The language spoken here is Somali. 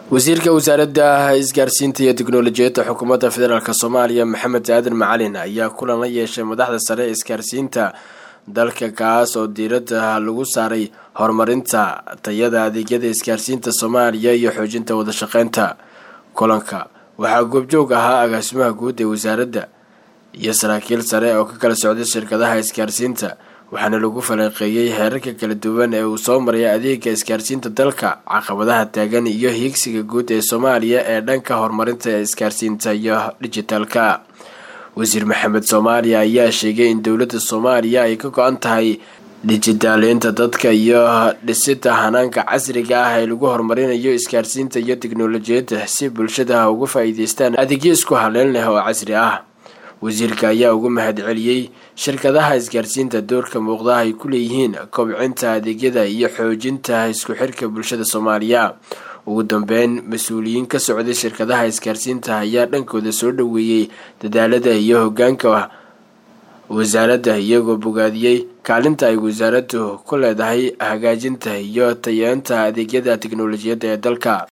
wasiirka wasaaradda isgaarsiinta iyo teknolojiyadda xukuumadda federaalk soomaaliya maxamed aadan macalin ayaa kulan la yeeshay madaxda sare ee isgaarsiinta dalka kaas oo diiradda lagu saaray horumarinta tayada adeegyada isgaarsiinta soomaaliya iyo xoojinta wadashaqeynta kulanka waxaa goobjoog ahaa agaasimaha guud ee wasaaradda iyo saraakiil sare oo ka kala socday shirkadaha isgaarsiinta waxaana lagu falanqeeyey heerarka kala duwan ee uu soo maraya adeega isgaarsiinta dalka caqabadaha taagan iyo hiigsiga guud ee soomaaliya ee dhanka horumarinta isgaarsiinta iyo dhijitaalka wasiir maxamed soomaaliya ayaa sheegay in dowladda soomaaliya ay ka go-an tahay dhijitaaleynta dadka iyo dhisida hanaanka casriga ah ee lagu horumarinayo isgaarsiinta iyo teknolojiyadda si bulshada uga faa-iideystaan adeegyo isku haleyn leh oo casri ah wasiirka ayaa ugu mahadceliyey shirkadaha isgaarsiinta doorka muuqda ay ku leeyihiin kobcinta adeegyada iyo xoojinta isku xirka bulshada soomaaliya ugu dambeyn mas-uuliyiin ka socday shirkadaha isgaarsiinta ayaa dhankooda soo dhoweeyey dadaalada iyo hogaanka wasaaradda iyagoo bogaadiyey kaalinta ay wasaaraddu ku leedahay hagaajinta iyo tayeenta adeegyada teknolojiyadda ee dalka